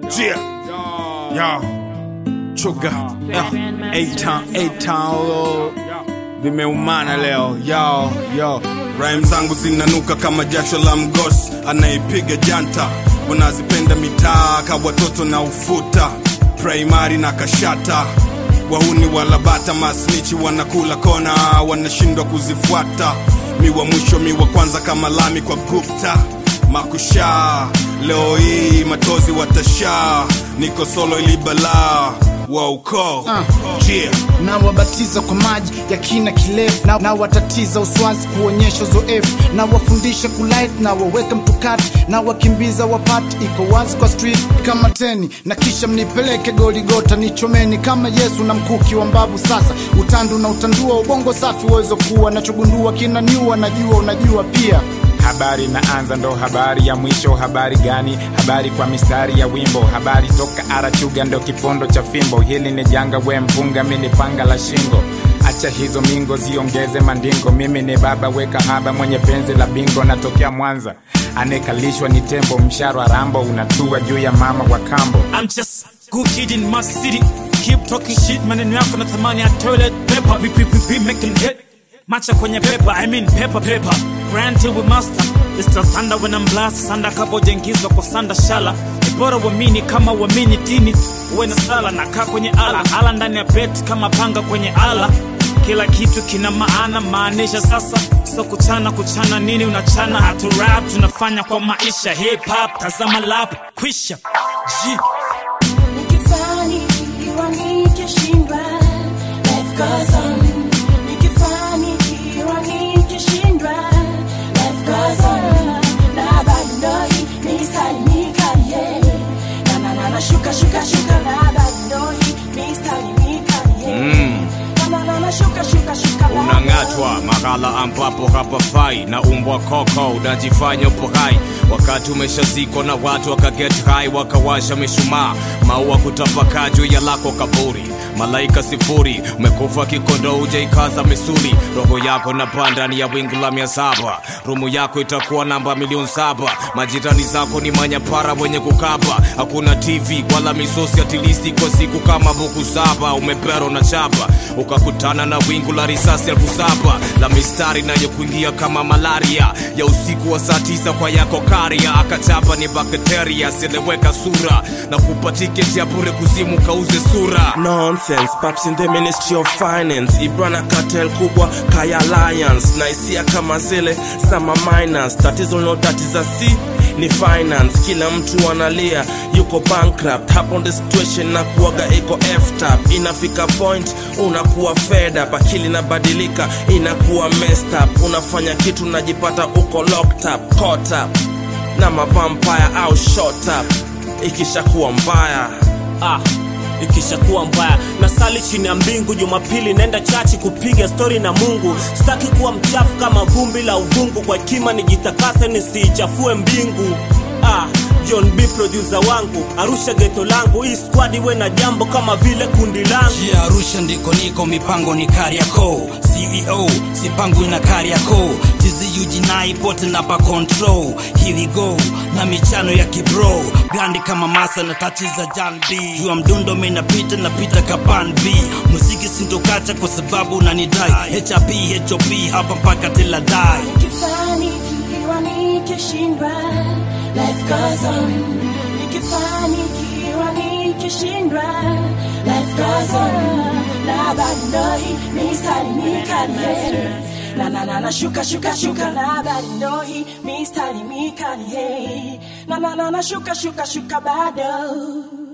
Yeah. Yo. Chuga. A-Town, A-Town. Vimeumana leo. Yo, yo. Rhyme zangu zinanuka kama jasho la mgosi anayeipiga janta. Wanazipenda mitaa ka watoto na ufuta. Primary na kashata. Wahuni walabata masnichi wanakula kona wanashindwa kuzifuata. Mi wa mwisho mi wa kwanza kama lami kwa Gupta makusha leo hii matozi watasha niko solo ilibala wa ukoo yeah. na wabatiza kwa maji ya kina kirefu na, na watatiza uswazi kuonyesha uzoefu na wafundisha kulight na waweka mtukati na wakimbiza wapati iko wazi kwa street kama teni na kisha mnipeleke goligota nichomeni kama yesu na mkuki wa mbavu sasa utandu na utandua ubongo safi uwezo kuwa nachogundua kinaniua najua unajua pia Habari inaanza ndo habari ya mwisho. Habari gani? Habari kwa mistari ya wimbo. Habari toka Arachuga ndo kipondo cha fimbo. Hili ni janga, we mpunga, mi ni panga la shingo. Acha hizo mingo ziongeze mandingo. Mimi ni baba weka haba mwenye penzi la bingo, natokea Mwanza. Anekalishwa ni tembo, msharo rambo unatua juu ya mama wa kambo. I'm just good kid in my city. Keep talking shit, maneno yako na thamani ya toilet paper. We, we, we, we making hit. Macha kwenye paper, I mean paper paper. Grand till we master. It's the thunder when I'm blast. Sanda kabo jengizwa kwa sanda shala. Ni bora uamini kama uamini dini. Uwe na sala na kaa kwenye ala. Ala ndani ya bet kama panga kwenye ala. Kila kitu kina maana, maanisha sasa so kuchana kuchana nini unachana hatu rap tunafanya kwa maisha hip hop tazama lap kwisha G. Nikifanikiwa nikishindwa, life goes on. Nikifanikiwa nikishindwa, life goes on. Na bado hii mistari mikali, na na na na shuka shuka shuka, na bado hii mistari mikali, na na na na shuka shuka shuka, na unang'atwa mahala ambapo hapafai na umbwa koko unajifanya upo hai wakati umeshazikwa na watu wakaget hai wakawasha mishumaa maua kutapakaa juu ya lako kaburi malaika sifuri umekufa kikondo ujaikaza misuli roho yako na ndani ya wingu la mia saba rumu yako itakuwa namba milioni saba majirani zako ni manyapara wenye kukaba hakuna tv wala misosi atilisti kwa siku kama buku saba umepero na chapa ukakutana na wingu la risasi elfu saba la mistari inayokuingia kama malaria ya usiku wa saa tisa kwa yako karia akachapa ni bakteria sileweka sura na kupa tiketi ya bure kuzimu kauze sura nonsense paps in the ministry of finance ibrana cartel kubwa kaya alliance na hisia kama zile sama minus tatizo linalotatiza si ni finance kila mtu analia yuko bankrupt hapo the situation na kuaga iko ftap inafika point unakuwa fed up akili inabadilika inakuwa messed up unafanya kitu unajipata uko locked up caught up na mavampire au shot up ikishakuwa mbaya ah ikishakuwa mbaya na sali chini ya mbingu jumapili naenda chachi kupiga stori na mungu sitaki kuwa mchafu kama vumbi la uvungu kwa hekima nijitakase nisiichafue mbingu ah, john b produsa wangu arusha geto langu hii squad iwe na jambo kama vile kundi langu Jia Arusha ndiko niko, mipango ni Kariakoo. CEO sipangwi na Kariakoo, TZU jinai pote na pa control. Here we go na michano ya kibro, brandi kama masa na tachi za Jan B. Jua mdundo minapita napita kapan B. Muziki sintokacha kwa sababu unanidai. HRP HOP hapa mpaka till I die. Nikifanikiwa nikishindwa, life goes on. Nikifanikiwa nikishindwa, life goes on. Na bado hii mistari mikali, na na na na shuka shuka shuka, na bado hii mistari mikali, na na na na shuka shuka shuka bado